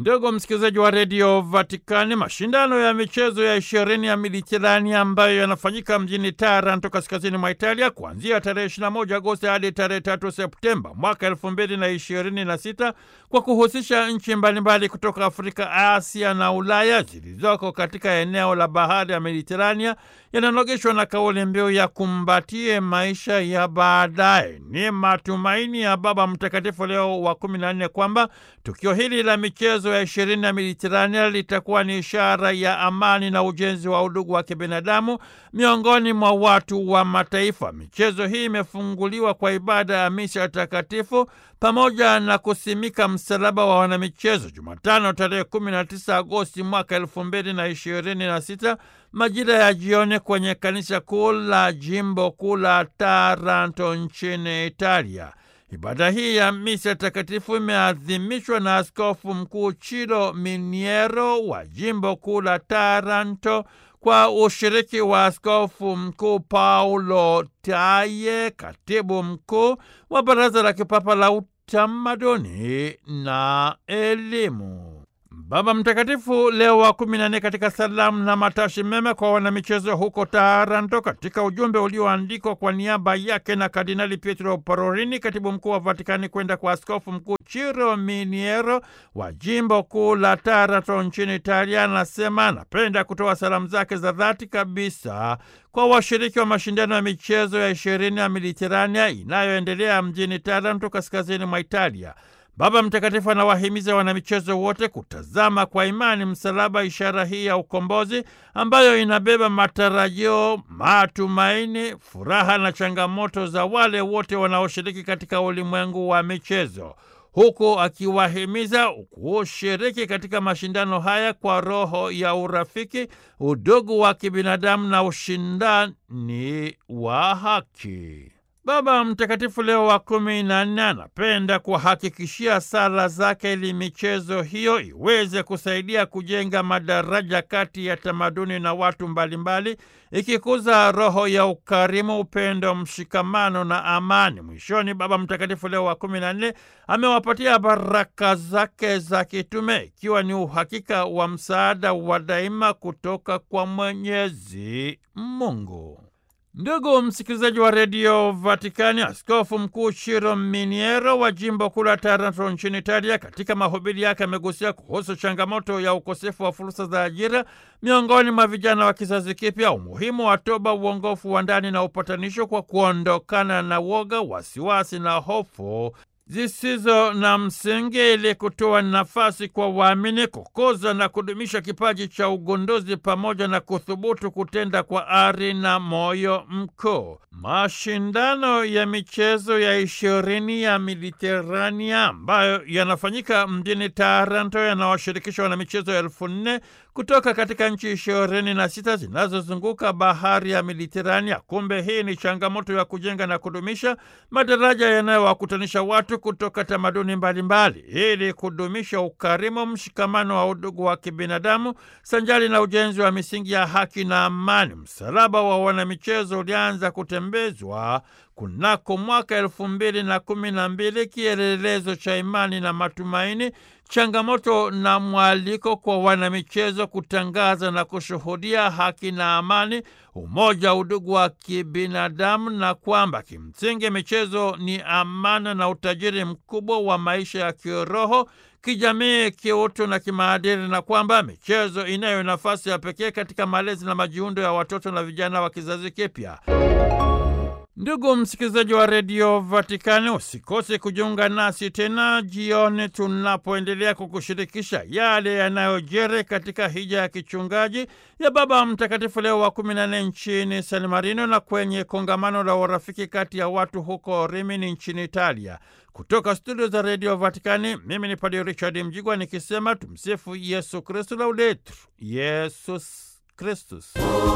Ndugu msikilizaji wa redio Vatikani, mashindano ya michezo ya ishirini ya Mediterania ambayo yanafanyika mjini Taranto, kaskazini mwa Italia, kuanzia tarehe 21 Agosti hadi tarehe 3 Septemba mwaka elfu mbili na ishirini na sita kwa kuhusisha nchi mbalimbali kutoka Afrika, Asia na Ulaya zilizoko katika eneo la bahari ya Mediterania yananogeshwa na kauli mbiu ya kumbatie maisha ya baadaye. Ni matumaini ya Baba Mtakatifu Leo wa kumi na nne kwamba tukio hili la michezo ya ishirini ya Mediterania litakuwa ni ishara ya amani na ujenzi wa udugu wa kibinadamu miongoni mwa watu wa mataifa. Michezo hii imefunguliwa kwa ibada ya misa takatifu pamoja na kusimika msalaba wa wanamichezo Jumatano tarehe 19 Agosti mwaka elfu mbili na ishirini na sita majira ya jioni kwenye kanisa kuu la jimbo kuu la Taranto nchini Italia. Ibada hii ya misa takatifu imeadhimishwa na Askofu Mkuu Chilo Miniero wa jimbo kuu la Taranto kwa ushiriki wa Askofu Mkuu Paulo Taye, katibu mkuu wa Baraza la Kipapa la Utamaduni na Elimu. Baba Mtakatifu Leo wa kumi na nne katika salamu na matashi mema kwa wanamichezo huko Taranto, katika ujumbe ulioandikwa kwa niaba yake na Kardinali Pietro Parolini, katibu mkuu wa Vatikani, kwenda kwa askofu mkuu Chiro Miniero wa jimbo kuu la Taranto nchini Italia, anasema anapenda kutoa salamu zake za dhati kabisa kwa washiriki wa mashindano ya michezo ya ishirini ya Mediterania inayoendelea mjini Taranto, kaskazini mwa Italia. Baba Mtakatifu anawahimiza wanamichezo wote kutazama kwa imani msalaba, ishara hii ya ukombozi ambayo inabeba matarajio, matumaini, furaha na changamoto za wale wote wanaoshiriki katika ulimwengu wa michezo, huku akiwahimiza kushiriki katika mashindano haya kwa roho ya urafiki, udugu wa kibinadamu na ushindani wa haki. Baba Mtakatifu Leo wa kumi na nne anapenda kuhakikishia sala zake ili michezo hiyo iweze kusaidia kujenga madaraja kati ya tamaduni na watu mbalimbali, ikikuza roho ya ukarimu, upendo, mshikamano na amani. Mwishoni, Baba Mtakatifu Leo wa kumi na nne amewapatia baraka zake za kitume, ikiwa ni uhakika wa msaada wa daima kutoka kwa Mwenyezi Mungu. Ndugu msikilizaji wa redio Vatikani, askofu mkuu Chiro Miniero wa jimbo kuu la Taranto nchini Italia, katika mahubiri yake amegusia kuhusu changamoto ya ukosefu wa fursa za ajira miongoni mwa vijana wa kizazi kipya, umuhimu wa toba, uongofu wa ndani na upatanisho kwa kuondokana na woga, wasiwasi na hofu zisizo na msingi ili kutoa nafasi kwa waamini kukuza na kudumisha kipaji cha ugunduzi pamoja na kuthubutu kutenda kwa ari na moyo mkuu. Mashindano ya michezo ya ishirini ya Mediterania ambayo yanafanyika mjini Taranto yanawashirikisha wanamichezo elfu nne kutoka katika nchi ishirini na sita zinazozunguka bahari ya Mediterania. Kumbe hii ni changamoto ya kujenga na kudumisha madaraja yanayowakutanisha watu kutoka tamaduni mbalimbali ili kudumisha ukarimu, mshikamano wa udugu wa kibinadamu sanjari na ujenzi wa misingi ya haki na amani. Msalaba wa wanamichezo ulianza kutembezwa kunako mwaka elfu mbili na kumi na mbili, kielelezo cha imani na matumaini, changamoto na mwaliko kwa wanamichezo kutangaza na kushuhudia haki na amani, umoja, udugu wa kibinadamu, na kwamba kimsingi michezo ni amana na utajiri mkubwa wa maisha ya kiroho kijamii, kiutu na kimaadili, na kwamba michezo inayo nafasi ya pekee katika malezi na majiundo ya watoto na vijana wa kizazi kipya. Ndugu msikilizaji wa redio Vatikani, usikose kujiunga nasi tena jioni tunapoendelea kukushirikisha yale yanayojiri katika hija ya kichungaji ya Baba Mtakatifu Leo wa kumi na nne nchini San Marino na kwenye kongamano la urafiki kati ya watu huko Rimini nchini Italia. Kutoka studio za redio Vatikani, mimi ni Padre Richard Mjigwa nikisema tumsifu Yesu Kristu, laudetur Yesus Kristus.